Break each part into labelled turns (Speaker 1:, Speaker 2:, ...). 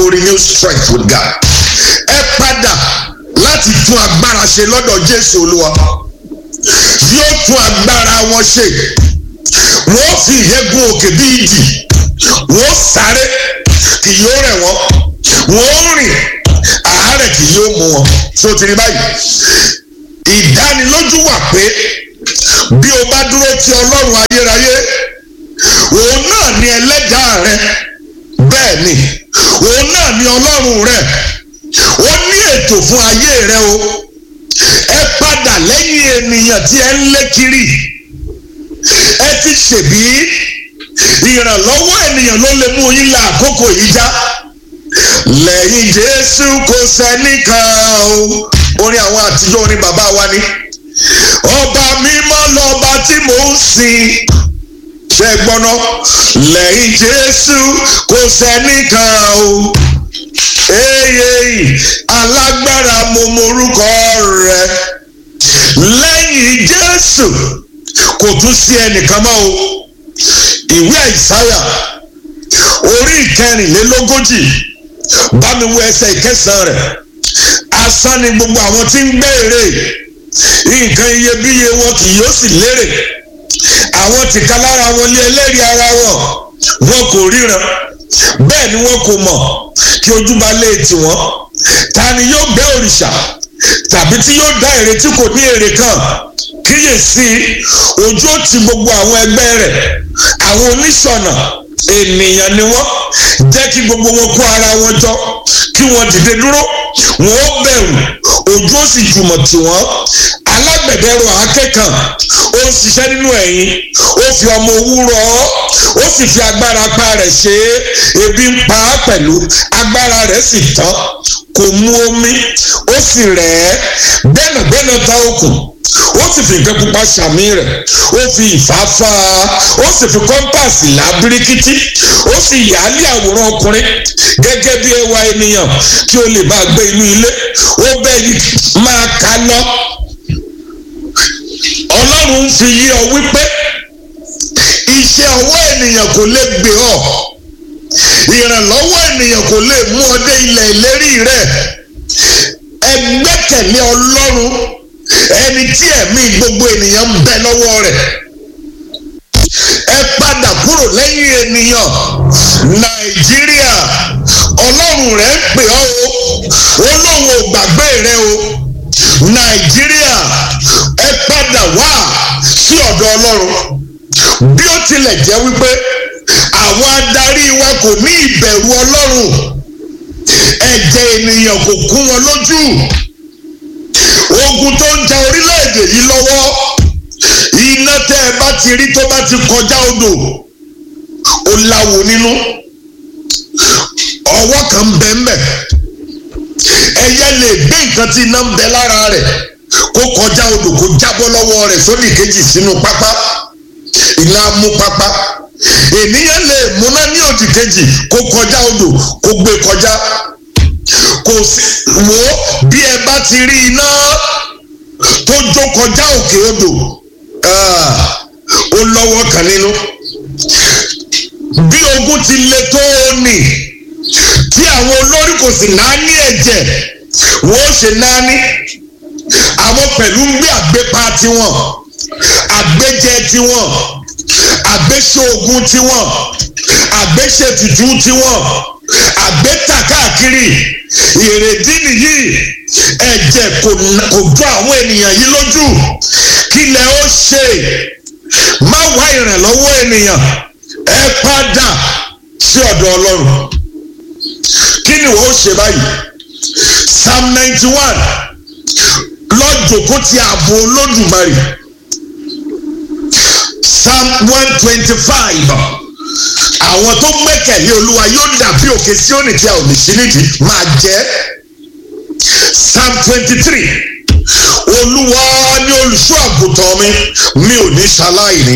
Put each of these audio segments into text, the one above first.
Speaker 1: to renew strength with God ẹ padà láti tún agbára ṣe lọ́dọ̀ Jésù Olúwa yóò tún agbára wọn ṣe wọ́n fi ìyẹ́gun òkè bí ìdì wọ́n sáré kì yóò rẹ̀ wọ́n wọ́n rìn àárẹ̀ kì yóò mú wọn tó ti rí báyìí ìdánilójú wà pé bí o bá dúró ti ọlọ́run ayérayé òun náà ni ẹlẹ́dàá rẹ bẹ́ẹ̀ ni òun náà ni ọlọ́run rẹ ó ní ètò fún ayé rẹ o ẹ padà lẹ́yìn ènìyàn tí ẹ ń lé kiri ẹ ti ṣèbí ìrànlọ́wọ́ ènìyàn ló lè mú yín la àkókò yìí já lẹ́yìn jésù kò sẹ́nìkan o orin àwọn àtijọ́ orin bàbá wa ni ọba mímọ́ lọ́ba tí mò ń sìn ṣe gbọ́ná lẹ́yìn jésù kò sẹ́nìkan o èyí alágbára mo morúkọ rẹ lẹ́yìn jésù kò tún sí ẹnìkan mọ́ o ìwé àìsáyà orí ìkẹrìnlélógójì bá mi wo ẹsẹ̀ ìkẹsàn rẹ̀ asán ni gbogbo àwọn tí ń gbé èrè nǹkan iyebíye wọn kì yóò sì lérè àwọn tìka lára wọn lé ẹlẹ́rìí ara wọn wọn kò ríran bẹ́ẹ̀ ni wọn kò mọ̀ kí ojú bá lé tiwọn ta ni yóò gbé òrìṣà tàbí tí yóò dá èrè tí kò ní èrè kan kíyèsí ojú ó ti gbogbo àwọn ẹgbẹ́ rẹ̀ àwọn oníṣọ̀nà ènìyàn ni wọ́n jẹ́ kí gbogbo wọn kó ara wọn jọ kí wọ́n dìde dúró wọ́n ó bẹ̀rù ojú ó sì jùmọ̀ tì wọ́n alágbẹ̀dẹ rọ akẹ́kàn ó ń ṣiṣẹ́ nínú ẹ̀yìn ó fi ọmọ owú rọ ọ́ ó sì fi agbára pa rẹ̀ ṣe é ebi ń pa á pẹ̀lú agbára rẹ̀ sì tán kò mu omi ó sì rẹ̀ ẹ́ gbẹ́nàgbẹ́nà ta okùn ó sì fi nǹkan pupa ṣàmì rẹ̀ ó fi ìfáfá ó sì fi kọ́ńpàsì là bíríkítí ó sì yàálé àwòrán ọkùnrin gẹ́gẹ́ bí ẹwà ènìyàn kí o lè bá gbé inú ilé ó bẹ́ẹ̀ yìí máa ka lọ ọlọ́run ń fi yí ọ wípé iṣẹ́ ọwọ́ ènìyàn kò lè gbé ọ ìrànlọ́wọ́ ènìyàn kò lè mú ọ dé ilẹ̀ ìlérí rẹ ẹ gbẹ́kẹ̀lé ọlọ́run ẹni tí ẹ̀mí gbogbo ènìyàn ń bẹ lọ́wọ́ rẹ̀ ẹ padà kúrò lẹ́yìn ènìyàn nàìjíríà ọlọ́run rẹ̀ ń pè ọ́ o ó lóun ò gbàgbé rẹ o nàìjíríà ẹ padà wá sí ọ̀dọ̀ ọlọ́run bí ó tilẹ̀ jẹ́ wípé àwọn adarí wa kò ní ìbẹ̀rù ọlọ́run ẹ̀jẹ̀ ènìyàn kò kún wọn lójú ogun tó ń ja orílẹ̀-èdè yìí lọ́wọ́ iná tẹ́ ẹ bá ti rí tó bá ti kọjá odò ó láwo nínú ọwọ́ kan ń bẹ ńbẹ̀ ẹyẹ lè gbé nǹkan tí iná ń bẹ lára rẹ̀ kó kọjá odò kó jábọ́ lọ́wọ́ rẹ̀ sódì kejì sínú pápá iná mú pápá ènìyàn lè múná ní òdì kejì kó kọjá odò kó gbé kọjá kò sí wo bí ẹ bá ti rí iná tó jó kọjá òkè odò ó lọ́wọ́ kan nínú bí ogun ti le tó o nì tí àwọn olórí kò sì náání ẹ̀jẹ̀ wọ́n ó ṣe náání àwọn pẹ̀lú ń gbé àgbépa tiwọn àgbéjẹ tiwọn àgbéṣoògùn tiwọn àgbéṣètùtù tiwọn àgbéta káàkiri ìrèdí nìyí ẹ̀jẹ̀ kò jọ àwọn ènìyàn yìí lójú kílẹ̀ ó ṣe má wá ìrànlọ́wọ́ ènìyàn ẹ padà sí ọ̀dọ̀ ọlọ́run kí ni wọ́n ṣe báyìí psalm ninety one lọ́jọ́kó ti ààbò olódùmarè psalm one twenty five àwọn tó gbẹ́kẹ̀lé olúwa yóò dàbí òkè Síónì tí a ò lè ṣí nídìí máa jẹ́ psalm twenty three olúwa ni olùṣọ́ àgùntàn mi mi ò ní ṣaláìní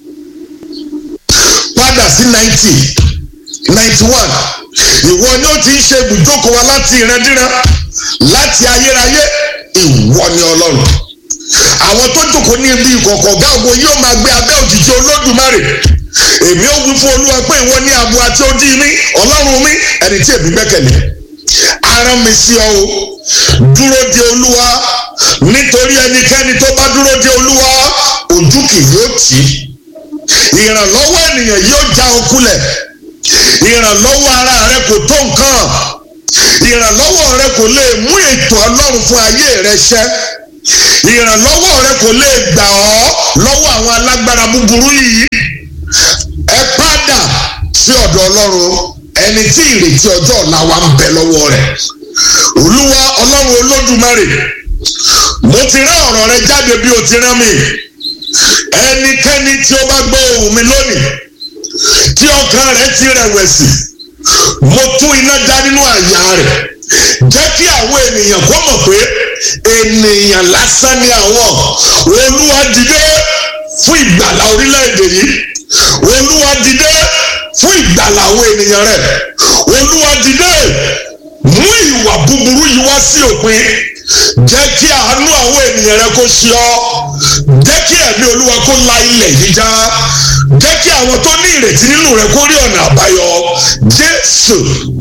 Speaker 1: padà sí ninety ninety one ìwọ ni ó ti ń ṣe ibùjókòó wa láti ìrandíran láti ayérayé ìwọ ni ọlọ́run àwọn tó jókòó ní ibi ìkọ̀kọ̀ ọ̀gá ògo yóò máa gbé abẹ́ òjìji olódùmarè èmi ó wí fún olúwa pé ìwọ ní abo àti odi mi ọlọ́run mi ẹni tí èmi gbẹ́kẹ̀lé ara mi sí ọ o dúró de olúwa nítorí ẹnikẹ́ni tó bá dúró de olúwa ojú kì yóò tì í ìrànlọ́wọ́ ènìyàn yóò já ọ kulẹ̀ ìrànlọ́wọ́ ara rẹ kò tó nǹkan ìrànlọ́wọ́ rẹ kò lè mú ètò ọlọ́run fún ayé rẹ ṣẹ ìrànlọ́wọ́ rẹ kò lè gbà ọ́ lọ́wọ́ àwọn alágbára búburú yìí ẹ padà sí ọ̀dọ̀ ọlọ́run ẹni tí ìrètí ọjọ́ ọ̀la wa ń bẹ lọ́wọ́ rẹ̀ olúwa ọlọ́run olódùmarè mo ti rán ọ̀rọ̀ rẹ jáde bí o ti rán mi ẹnikẹ́ni tí ó bá gbọ́ ohùn mi lónìí tí ọkàn rẹ ti rẹ̀wẹ̀sì mo tún iná dá nínú àyà rẹ̀ jẹ́ kí àwọn ènìyàn kó mọ̀ pé ènìyàn lásán ni àwọn olúwa dìde fún ìgbàlá orílẹ̀-èdè yìí olúwa dìde fún ìgbàlá àwọn ènìyàn rẹ̀ olúwa dìde mú ìwà búburú yìí wá sí òpin jẹ́ kí àánú àwọn ènìyàn rẹ kó ṣe ọ́ jẹ́ kí ẹ̀mí olúwa kó la ilẹ̀ yìí já jẹ́ kí àwọn tó ní ìrètí nínú rẹ kó rí ọ̀nà àbáyọ jésù